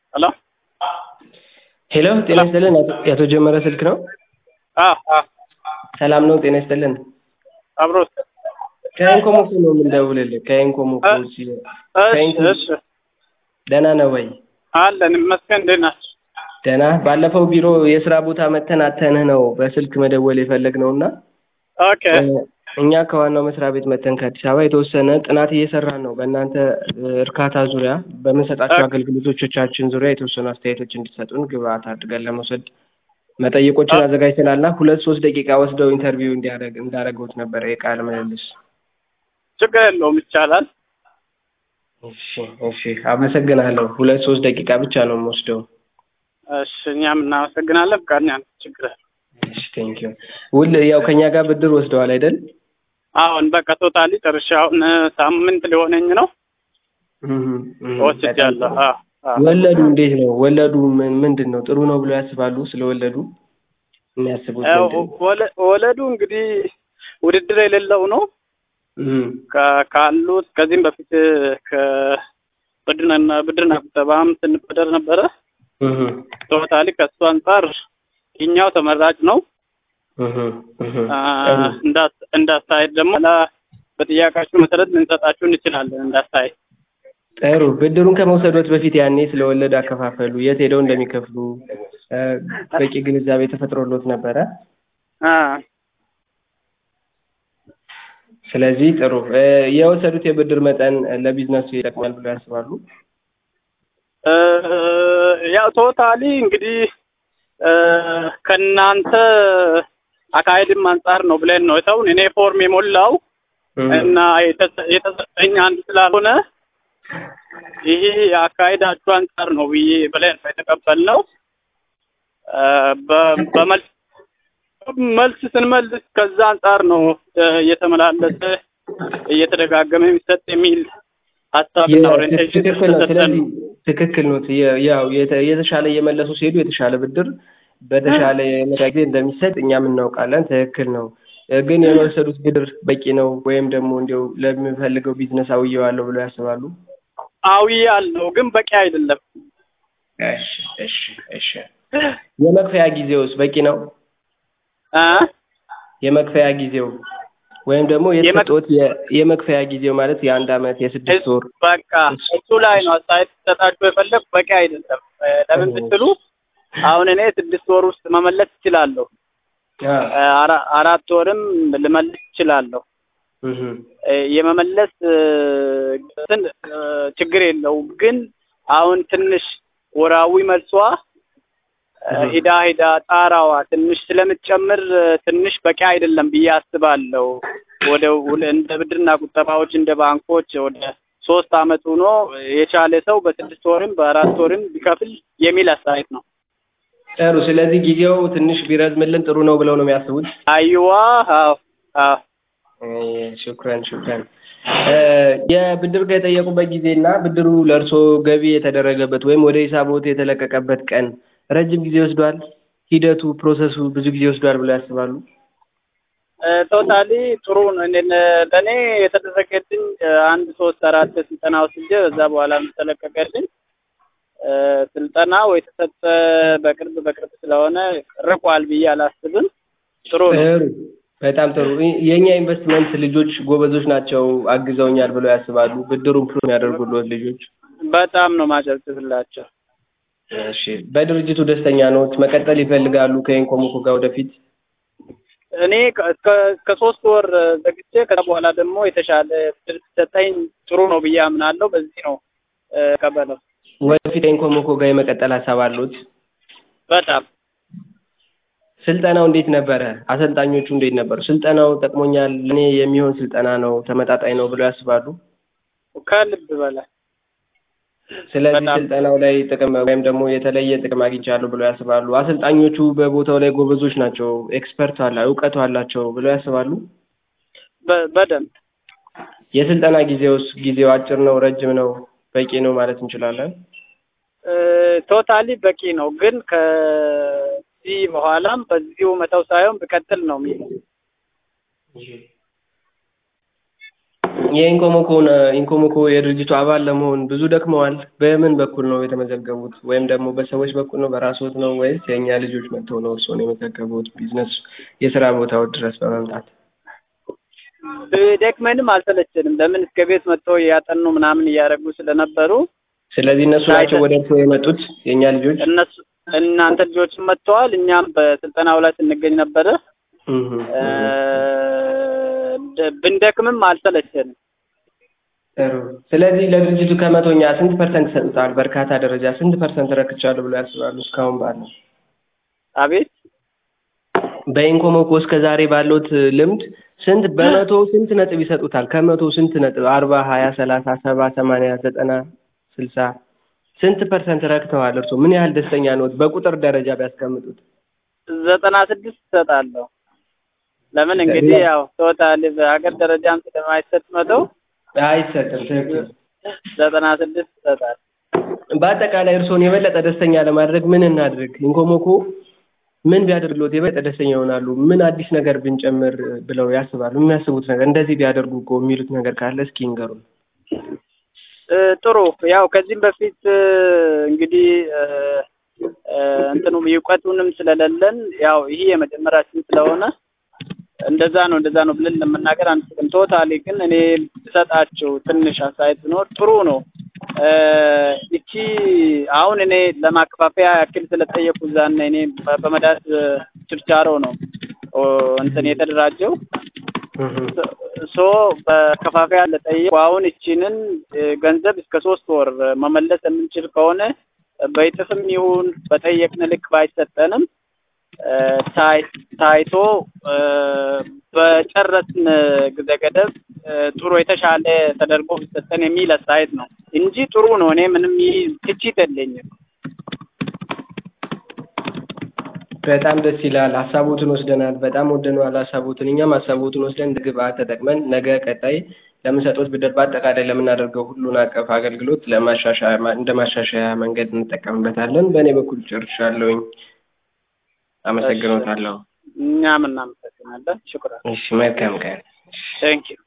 ሄሎ ሄሎ ጤና ይስጥልን የአቶ ጀመረ ስልክ ነው? አዎ አዎ ሰላም ነው ጤና ይስጥልን። አብሮ ከኢንኮሞኮ ነው የምንደውልልህ ከኢንኮሞኮ እሺ እሺ ደህና ነው ወይ? አለን ይመስገን እንዴት ናችሁ? ደህና ባለፈው ቢሮ የስራ ቦታ መተን አተንህ ነው በስልክ መደወል የፈለግነው እና ኦኬ እኛ ከዋናው መስሪያ ቤት መተን ከአዲስ አበባ የተወሰነ ጥናት እየሰራን ነው በእናንተ እርካታ ዙሪያ በምንሰጣቸው አገልግሎቶቻችን ዙሪያ የተወሰኑ አስተያየቶች እንዲሰጡን ግብአት አድርገን ለመውሰድ መጠይቆችን አዘጋጅተናልና ሁለት ሶስት ደቂቃ ወስደው ኢንተርቪው እንዲያደርግ እንዳደረገውት ነበረ የቃለ ምልልስ ችግር የለውም ይቻላል። እሺ እሺ አመሰግናለሁ ሁለት ሶስት ደቂቃ ብቻ ነው የምወስደው እሺ እኛም እናመሰግናለን። ፍቃደኛ ነን። ችግር የለውም። እሺ ቴንኪው ውል ያው ከኛ ጋር ብድር ወስደዋል አይደል አሁን በቃ ቶታሊ ጨርሼ አሁን ሳምንት ሊሆነኝ ነው ወስጃለሁ። አዎ አዎ ወለዱ እንዴት ነው ወለዱ ምን ምንድን ነው ጥሩ ነው ብሎ ያስባሉ ስለወለዱ የሚያስቡት ያው ምንድን ነው? ወለ- ወለዱ እንግዲህ ውድድር የሌለው ነው እም፣ ከ- ካሉት ከዚህም በፊት ከብድርና ብድርና ቁጠባም ስንበደር ነበረ። እም፣ ቶታሊ ከእሱ አንጻር ይኛው ተመራጭ ነው። እም፣ እም። አ፣ ጥሩ። እንዳ- እንዳስተያየት ደግሞ ላ በጥያቄያችሁ መሰረት ልንሰጣችሁ እንችላለን። እንዳስተያየት ጥሩ ብድሩን ከመውሰዶት በፊት ያኔ ስለወለድ አከፋፈሉ የት ሄደው እንደሚከፍሉ እ፣ በቂ ግንዛቤ ተፈጥሮሎት ነበረ። አ፣ ስለዚህ ጥሩ እ፣ የወሰዱት የብድር መጠን ለቢዝነሱ ይጠቅማል ብሎ ያስባሉ? እ፣ ያው ቶታሊ እንግዲህ እ፣ ከእናንተ አካሄድም አንጻር ነው ብለን ነው ሰውን እኔ ፎርም የሞላው እም፣ እና የተሰ- የተሰጠኝ አንድ ስላልሆነ ይሄ የአካሄዳችሁ አንጻር ነው ብዬ ብለን ነው የተቀበልነው። እ፣ በ- በመልስ መልስ ስንመልስ ከዛ አንጻር ነው እ፣ እየተመላለሰ እየተደጋገመ የሚሰጥ የሚል ሀሳብና ኦሪንቴሽን ትክክል ነው። ስለተሰጠን ስለዚህ ትክክል ነው። የ- ያው የተ- የተሻለ እየመለሱ ሲሄዱ የተሻለ ብድር በተሻለ የመዳ ጊዜ እንደሚሰጥ እኛም እናውቃለን። ትክክል ነው። እ፣ ግን የወሰዱት ብድር በቂ ነው ወይም ደግሞ እንዲያው ለሚፈልገው ቢዝነስ አውየዋለሁ ብለው ያስባሉ? አዊ ያለው ግን በቂ አይደለም። እሺ እሺ እሺ። የመክፈያ ጊዜውስ በቂ ነው? አ የመክፈያ ጊዜው ወይም ደግሞ የተሰጠዎት የ- የመክፈያ ጊዜው ማለት የአንድ አመት የስድስት ወር በቃ እሱ ላይ ነው አስተያየት ሰጣችሁ የፈለግ በቂ አይደለም። እ፣ ለምን ብትሉ አሁን እኔ ስድስት ወር ውስጥ መመለስ እችላለሁ። አ፣ እ፣ አራ- አራት ወርም ልመልስ እችላለሁ። እህ፣ እ፣ የመመለስ እ፣ እንትን እ፣ ችግር የለውም። ግን አሁን ትንሽ ወራዊ መልሷ እ፣ እህ። ሂዳ ሂዳ ጣራዋ ትንሽ ስለምትጨምር እ፣ ትንሽ በቂ አይደለም ብዬ አስባለሁ። ወደ ውል- እንደ ብድርና ቁጠባዎች እንደ ባንኮች ወደ ሶስት አመት ሆኖ የቻለ ሰው በስድስት ወርም በአራት ወርም ቢከፍል የሚል አስተያየት ነው። ጥሩ። ስለዚህ ጊዜው ትንሽ ቢረዝምልን ጥሩ ነው ብለው ነው የሚያስቡት? አይዋ አዎ አዎ ሹክረን ሹክረን። እ፣ የብድር ከጠየቁበት ጊዜ እና ብድሩ ለእርሶ ገቢ የተደረገበት ወይም ወደ ሂሳቦት የተለቀቀበት ቀን ረጅም ጊዜ ወስዷል? ሂደቱ ፕሮሰሱ ብዙ ጊዜ ወስዷል ብለው ያስባሉ? ቶታሊ ጥሩ ነው። እኔ ለእኔ የተደረገልኝ እ፣ አንድ ሶስት አራት ስልጠና ወስጄ በዛ በኋላ ተለቀቀልኝ። እ፣ ስልጠናው የተሰጠ በቅርብ በቅርብ ስለሆነ ርቋል ብዬ አላስብም። ጥሩ ነው። ጥሩ በጣም ጥሩ። ይ- የእኛ ኢንቨስትመንት ልጆች ጎበዞች ናቸው፣ አግዘውኛል ብለው ያስባሉ? ብድሩን ፕሩቭ የሚያደርጉልዎት ልጆች? በጣም ነው ማጨብጭብላቸው። እሺ። በድርጅቱ ደስተኛ ኖት? መቀጠል ይፈልጋሉ ከኢንኮሞኮ ጋር ወደፊት? እኔ ከ- እስከ እስከ ሶስት ወር ዘግቼ ከዛ በኋላ ደግሞ የተሻለ ብድር ሲሰጠኝ ጥሩ ነው ብዬ አምናለሁ። በዚህ ነው እ፣ ቀበለው ወደፊት ከኢንኮሞኮ ጋር የመቀጠል ሀሳብ አሉት? በጣም ስልጠናው እንዴት ነበረ? አሰልጣኞቹ እንዴት ነበሩ? ስልጠናው ጠቅሞኛል፣ እኔ የሚሆን ስልጠና ነው፣ ተመጣጣኝ ነው ብለው ያስባሉ? ከልብ በላይ ስለዚህ በጣም። ስልጠናው ላይ ጥቅም ወይም ደግሞ የተለየ ጥቅም አግኝቻለሁ ብለው ያስባሉ? አሰልጣኞቹ በቦታው ላይ ጎበዞች ናቸው፣ ኤክስፐርት አላ እውቀቱ አላቸው ብለው ያስባሉ? በ- በደንብ የስልጠና ጊዜውስ ጊዜው አጭር ነው፣ ረጅም ነው፣ በቂ ነው ማለት እንችላለን? ቶታሊ በቂ ነው። ግን ከዚህ በኋላም በዚሁ መተው ሳይሆን ብቀጥል ነው የሚለው የኢንኮሞኮን ኢንኮሞኮ የድርጅቱ አባል ለመሆን ብዙ ደክመዋል። በምን በኩል ነው የተመዘገቡት? ወይም ደግሞ በሰዎች በኩል ነው በራስዎት ነው ወይስ የእኛ ልጆች መጥተው ነው እርስዎን የመዘገቡት? ቢዝነስ የስራ ቦታው ድረስ በመምጣት ደክመንም አልሰለቸንም። ለምን እስከ ቤት መጥተው እያጠኑ ምናምን እያደረጉ ስለነበሩ ስለዚህ እነሱ ናቸው ወደ እርስዎ የመጡት የእኛ ልጆች? እነሱ እናንተ ልጆችም መጥተዋል። እኛም በስልጠናው ላይ ስንገኝ ነበረ። እህ እ፣ ብንደክምም አልሰለቸንም። ጥሩ። ስለዚህ ለድርጅቱ ከመቶኛ ስንት ፐርሰንት ሰጥተዋል? በእርካታ ደረጃ ስንት ፐርሰንት ረክቻለሁ ብሎ ያስባሉ? እስካሁን ባለው አቤት በኢንኮሞኮ እስከ ዛሬ ባለውት ልምድ ስንት በመቶ ስንት ነጥብ ይሰጡታል? ከመቶ ስንት ነጥብ? አርባ ሀያ ሰላሳ ሰባ ሰማንያ ዘጠና ስልሳ ስንት ፐርሰንት ረክተዋል? እርስዎ ምን ያህል ደስተኛ ነዎት? በቁጥር ደረጃ ቢያስቀምጡት። ዘጠና ስድስት እሰጣለሁ። ለምን እንግዲህ ያው ቶታል በሀገር ደረጃም ስለማይሰጥ መቶ አይሰጥም። ትክክል። ዘጠና ስድስት እሰጣለሁ። በአጠቃላይ እርስዎን የበለጠ ደስተኛ ለማድረግ ምን እናድርግ? ኢንኮሞኮ ምን ቢያደርግሎት የበለጠ ደስተኛ ይሆናሉ? ምን አዲስ ነገር ብንጨምር ብለው ያስባሉ? የሚያስቡት ነገር እንደዚህ ቢያደርጉ እኮ የሚሉት ነገር ካለ እስኪ ይንገሩን። እ፣ ጥሩ ያው ከዚህም በፊት እ፣ እንግዲህ እ፣ እ፣ እንትኑ እውቀቱንም ስለሌለን ያው ይሄ የመጀመሪያችን ስለሆነ እንደዛ ነው እንደዛ ነው ብለን ለመናገር አንችልም። ቶታሊ ግን እኔ ብሰጣቸው ትንሽ አስተያየት ቢኖር ጥሩ ነው። እ፣ እቺ አሁን እኔ ለማከፋፈያ ያክል ስለጠየቁ እዛና እኔ በ- በመዳት ችርቻሮ ነው ኦ፣ እንትን የተደራጀው ሶ በከፋፈያ ለጠየቁ አሁን እቺንን እ፣ ገንዘብ እስከ ሶስት ወር መመለስ የምንችል ከሆነ በይጥፍም ይሁን በጠየቅን ልክ ባይሰጠንም እ፣ ታይ- ታይቶ እ፣ በጨረስን ጊዜ ገደብ እ፣ ጥሩ የተሻለ ተደርጎ ቢሰጠን የሚል አስተያየት ነው እንጂ ጥሩ ነው። እኔ ምንም ይህ ትችት የለኝም። በጣም ደስ ይላል። ሀሳቦትን ወስደናል። በጣም ወደነዋል ሀሳቦትን። እኛም ሀሳቦትን ወስደን እንደ ግብአት ተጠቅመን ነገ ቀጣይ ለምንሰጡት ብድር በአጠቃላይ ለምናደርገው ሁሉን አቀፍ አገልግሎት ለማሻሻያ እንደ ማሻሻያ መንገድ እንጠቀምበታለን። በእኔ በኩል ጨርሻለሁኝ። አመሰግኖታለሁ። እኛም እናመሰግናለን። ሽኩራን እሺ፣ መልካም ቀን። ቴንኪዩ